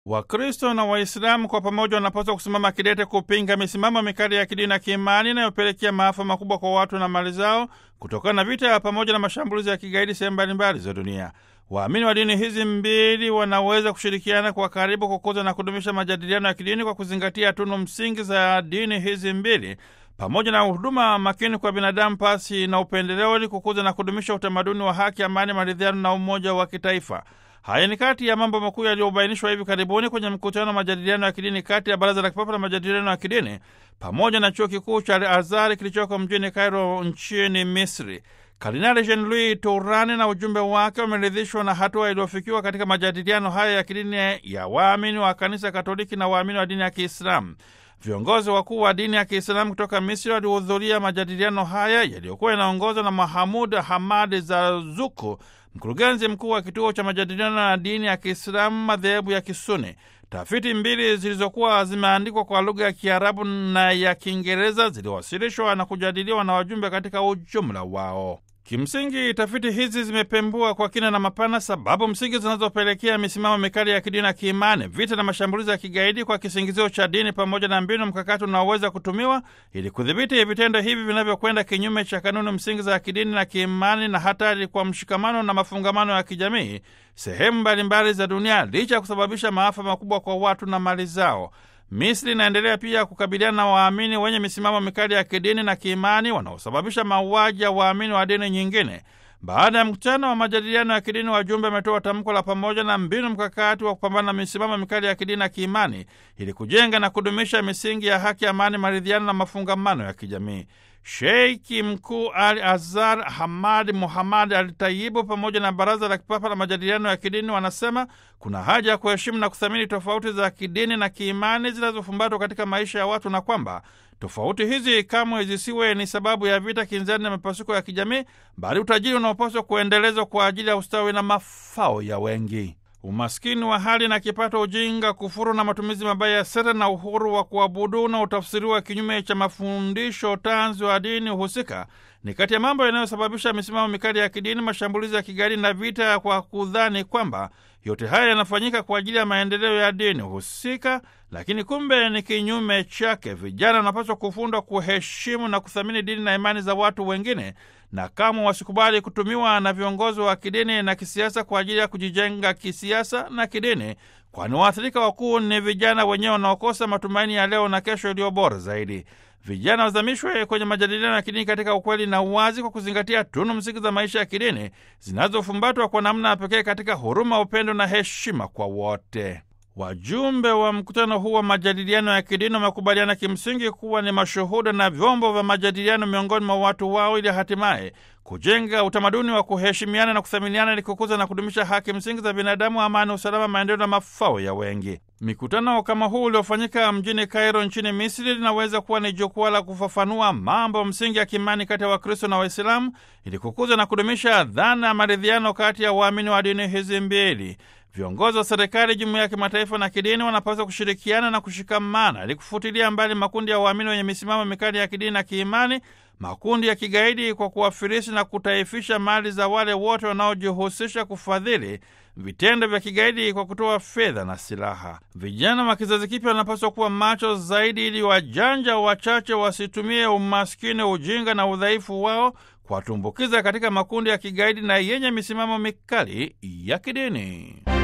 Wakristo na Waislamu kwa pamoja wanapaswa kusimama kidete kupinga misimamo mikali ya kidini na kiimani inayopelekea maafa makubwa kwa watu na mali zao kutokana na vita pamoja na mashambulizi ya kigaidi sehemu mbalimbali za dunia. Waamini wa dini hizi mbili wanaweza kushirikiana kwa karibu kukuza na kudumisha majadiliano ya kidini kwa kuzingatia tunu msingi za dini hizi mbili pamoja na huduma makini kwa binadamu pasi na upendeleo, ili kukuza na kudumisha utamaduni wa haki, amani, maridhiano na umoja wa kitaifa. Haya ni kati ya mambo makuu yaliyobainishwa hivi karibuni kwenye mkutano wa majadiliano ya kidini kati ya Baraza la Kipapa la Majadiliano ya Kidini pamoja na chuo kikuu cha Al-Azhar kilichoko mjini Cairo nchini Misri. Kardinali Jean Louis Turani na ujumbe wake wameridhishwa na hatua iliyofikiwa katika majadiliano haya ya kidini ya waamini wa kanisa Katoliki na waamini wa dini ya Kiislamu. Viongozi wakuu wa dini ya Kiislamu kutoka Misri walihudhuria majadiliano haya yaliyokuwa yanaongozwa na Mahamud Hamad Zazuku, mkurugenzi mkuu wa kituo cha majadiliano na dini ya Kiislamu madhehebu ya Kisuni. Tafiti mbili zilizokuwa zimeandikwa kwa lugha ya Kiarabu na ya Kiingereza ziliwasilishwa na kujadiliwa na wajumbe katika ujumla wao. Kimsingi, tafiti hizi zimepembua kwa kina na mapana sababu msingi zinazopelekea misimamo mikali ya kidini na kiimani, vita na mashambulizi ya kigaidi kwa kisingizio cha dini, pamoja na mbinu mkakati unaoweza kutumiwa ili kudhibiti vitendo hivi vinavyokwenda kinyume cha kanuni msingi za kidini na kiimani, na hatari kwa mshikamano na mafungamano ya kijamii sehemu mbalimbali za dunia, licha ya kusababisha maafa makubwa kwa watu na mali zao. Misri inaendelea pia kukabiliana na waamini wenye misimamo mikali ya kidini na kiimani wanaosababisha mauaji ya waamini wa dini nyingine. Baada ya mkutano wa majadiliano ya kidini, wajumbe wametoa tamko la pamoja na mbinu mkakati wa kupambana na misimamo mikali ya kidini na kiimani ili kujenga na kudumisha misingi ya haki, amani, maridhiano na mafungamano ya kijamii. Sheiki Mkuu Al Azhar Hamad Muhammad Al Tayibu pamoja na Baraza la Kipapa la Majadiliano ya Kidini wanasema kuna haja ya kuheshimu na kuthamini tofauti za kidini na kiimani zinazofumbatwa katika maisha ya watu na kwamba tofauti hizi kamwe zisiwe ni sababu ya vita, kinzani na mipasuko ya kijamii, bali utajiri unaopaswa kuendelezwa kwa ajili ya ustawi na mafao ya wengi. Umaskini wa hali na kipato, ujinga, kufuru na matumizi mabaya ya sera na uhuru wa kuabudu na utafsiriwa kinyume cha mafundisho tanzu wa dini husika ni kati ya mambo yanayosababisha misimamo mikali ya kidini, mashambulizi ya kigaidi na vita, kwa kudhani kwamba yote haya yanafanyika kwa ajili ya maendeleo ya dini husika, lakini kumbe ni kinyume chake. Vijana wanapaswa kufundwa kuheshimu na kuthamini dini na imani za watu wengine, na kamwe wasikubali kutumiwa na viongozi wa kidini na kisiasa kwa ajili ya kujijenga kisiasa na kidini, kwani waathirika wakuu ni vijana wenyewe wanaokosa matumaini ya leo na kesho iliyo bora zaidi. Vijana wazamishwe kwenye majadiliano ya kidini katika ukweli na uwazi, kwa kuzingatia tunu msingi za maisha ya kidini zinazofumbatwa kwa namna ya pekee katika huruma, upendo na heshima kwa wote. Wajumbe wa mkutano huu wa majadiliano ya kidini wamekubaliana kimsingi kuwa ni mashuhuda na vyombo vya majadiliano miongoni mwa watu wao, ili hatimaye kujenga utamaduni wa kuheshimiana na kuthaminiana, ili kukuza na kudumisha haki msingi za binadamu, amani, usalama, maendeleo na mafao ya wengi. Mikutano kama huu uliofanyika mjini Kairo nchini Misri linaweza kuwa ni jukwaa la kufafanua mambo msingi ya kimani kati ya Wakristo na Waislamu ili kukuza na kudumisha dhana ya maridhiano kati ya waamini wa dini hizi mbili. Viongozi wa serikali, jumuiya ya kimataifa na kidini wanapaswa kushirikiana na kushikamana ili kufutilia mbali makundi ya waamini wenye misimamo mikali ya kidini na kiimani, makundi ya kigaidi, kwa kuwafirisi na kutaifisha mali za wale wote wanaojihusisha kufadhili vitendo vya kigaidi kwa kutoa fedha na silaha. Vijana wa kizazi kipya wanapaswa kuwa macho zaidi, ili wajanja wachache wasitumie umaskini, ujinga na udhaifu wao kuwatumbukiza katika makundi ya kigaidi na yenye misimamo mikali ya kidini.